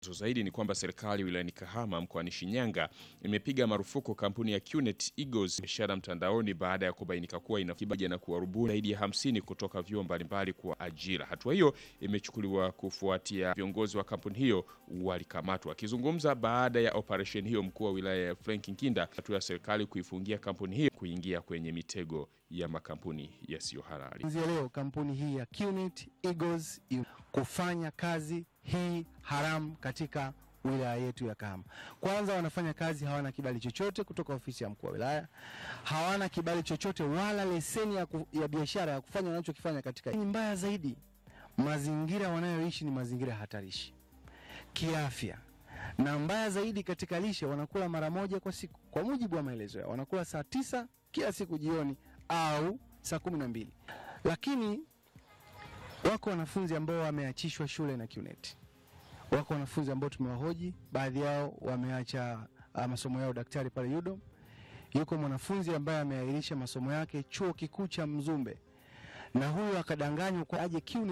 Zaidi ni kwamba serikali wilayani Kahama mkoani Shinyanga imepiga marufuku kampuni ya QNet Eagles biashara mtandaoni baada ya kubainika kuwa inakibaja na kuwarubuni zaidi ya hamsini kutoka vyuo mbalimbali kwa ajira. Hatua hiyo imechukuliwa kufuatia viongozi wa kampuni hiyo walikamatwa. Akizungumza baada ya operesheni hiyo, mkuu wa wilaya ya Frank Nkinda, hatua ya serikali kuifungia kampuni hiyo kuingia kwenye mitego ya makampuni yasiyo halali. Kuanzia leo kampuni hii ya QNet Eagles kufanya kazi hii haramu katika wilaya yetu ya Kahama. Kwanza wanafanya kazi, hawana kibali chochote kutoka ofisi ya mkuu wa wilaya, hawana kibali chochote wala leseni ya, ku, ya biashara ya kufanya wanachokifanya katika. Ni mbaya zaidi, mazingira wanayoishi ni mazingira hatarishi kiafya, na mbaya zaidi katika lishe, wanakula mara moja kwa siku, kwa mujibu wa maelezo yao, wanakula saa tisa kila siku jioni au saa kumi na mbili lakini wako wanafunzi ambao wameachishwa shule na QNet. Wako wanafunzi ambao tumewahoji, baadhi yao wameacha uh, masomo yao daktari pale UDOM. Yuko mwanafunzi ambaye ameahirisha masomo yake chuo kikuu cha Mzumbe, na huyo akadanganywa kwa aje QNet